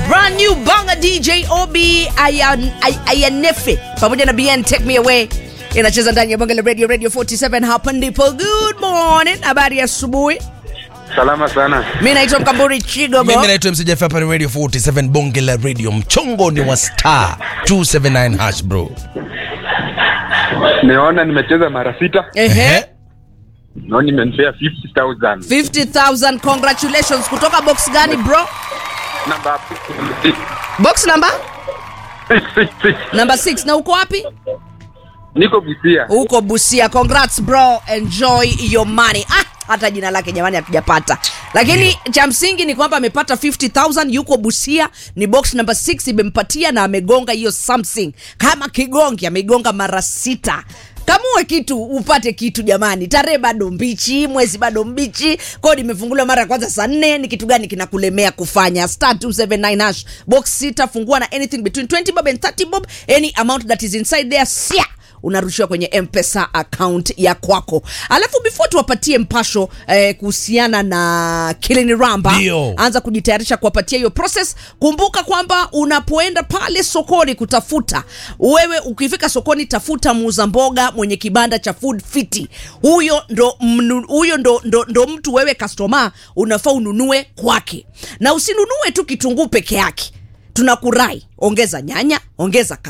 brand new bonga dj ob Ayan- Ay- ayanefe pamoja na bn take me away inacheza ndani ya bonga la radio radio 47 hapa ndipo good morning habari ya asubuhi Salama sana. mi naitwa mkamburi chigogo mimi naitwa mcjf hapa ni radio 47 bonge la radio mchongo ni wa star 279 hash bro Nimeona nimecheza mara sita. Ehe. Naona nimenipea 50,000. 50000 congratulations kutoka box gani bro Namba box number 666. number 6 na uko wapi Niko Busia. huko busia congrats bro enjoy your money ah, hata jina lake jamani hatujapata lakini cha msingi ni kwamba amepata 50000 yuko busia ni box number 6 imempatia na amegonga hiyo something kama kigongi ameigonga mara sita kamue kitu upate kitu jamani tarehe bado mbichi mwezi bado mbichi kodi imefunguliwa mara ya kwanza saa nne ni kitu gani kinakulemea kufanya star 279 hash box sita fungua na anything between 20 bob and 30 bob any amount that is inside there sia unarushiwa kwenye mpesa account ya kwako alafu before tuwapatie mpasho eh, kuhusiana na kilini ramba Ndio. anza kujitayarisha kuwapatia hiyo process kumbuka kwamba unapoenda pale sokoni kutafuta wewe ukifika sokoni tafuta muuza mboga mwenye kibanda cha food fiti huyo ndo mnu, huyo ndo, ndo, ndo mtu wewe customer unafaa ununue kwake na usinunue tu kitunguu peke yake tunakurai ongeza nyanya ongeza